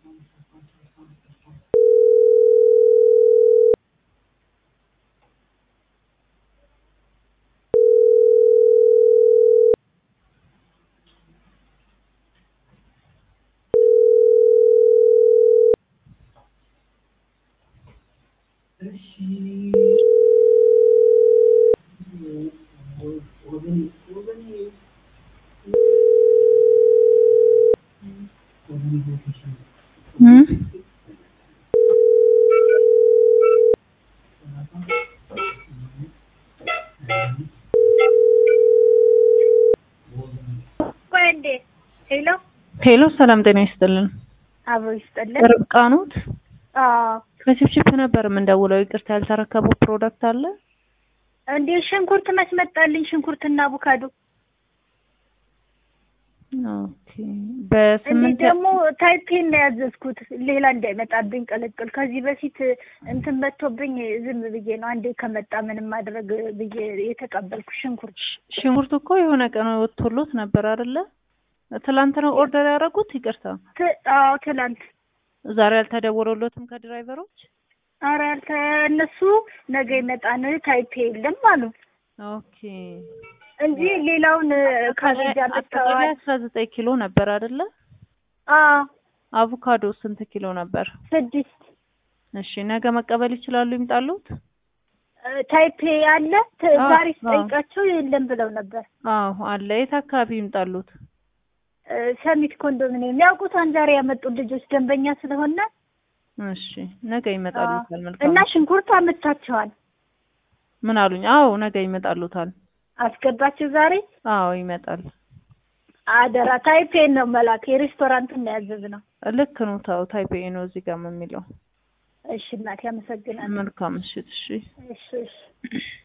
ሄሎ ሄሎ ሰላም ጤና ይስጥልን። አብሮ ይስጥልን። ርብቃ ኖት? አዎ ከችፕችፕ ነበር የምንደውለው። ይቅርታ ያልተረከበው ፕሮዳክት አለ? እንዴ ሽንኩርት መስመጣልኝ ሽንኩርትና አቮካዶ። ኦኬ። እንዴ በስምንት ደግሞ ታይፔን ነው ያዘዝኩት ሌላ እንዳይመጣብኝ ቅልቅል። ከዚህ በፊት እንትን መጥቶብኝ ዝም ብዬ ነው አንዴ ከመጣ ምንም ማድረግ ብዬ የተቀበልኩ ሽንኩርት። ሽንኩርት እኮ የሆነ ቀን ወጥቶሎት ነበር አይደለ? ትላንት ነው ኦርደር ያደረጉት? ይቅርታ ት- አዎ ትላንት ዛሬ አልተደወለሎትም ከድራይቨሮች? ኧረ ያልተ እነሱ ነገ ይመጣን ታይፔ የለም አሉ ኦኬ። እንጂ ሌላውን ካቤጅ አጠቃላይ አምጥተዋል። አስራ ዘጠኝ ኪሎ ነበር አይደለ? አዎ አቮካዶ ስንት ኪሎ ነበር? ስድስት እሺ ነገ መቀበል ይችላሉ? ይምጣሉት? ታይፔ ያለ ት- አዎ፣ ዛሬ አዎ። ስጠይቃቸው የለም ብለው ነበር። አዎ አለ። የት አካባቢ ይምጣሉት? እ፣ ሰሚት ኮንዶሚኒየም ያውቁታን ዛሬ ያመጡት ልጆች ደንበኛ ስለሆነ እሺ ነገ ይመጣሉታል። አዎ። መልካም እና ሽንኩርት አመታቸዋል። ምን አሉኝ? አዎ ነገ ይመጣሉታል። አስገባቸው ዛሬ አዎ ይመጣል። አደራ ታይፔ ነው መላክ የሬስቶራንቱን ነው ያዘዝነው። ልክ ነው። ታው ታይፔ ነው እዚህ ጋር የሚለው። እሺ እናቴ አመሰግናለሁ። መልካም ምሽት። እሺ እሺ እሺ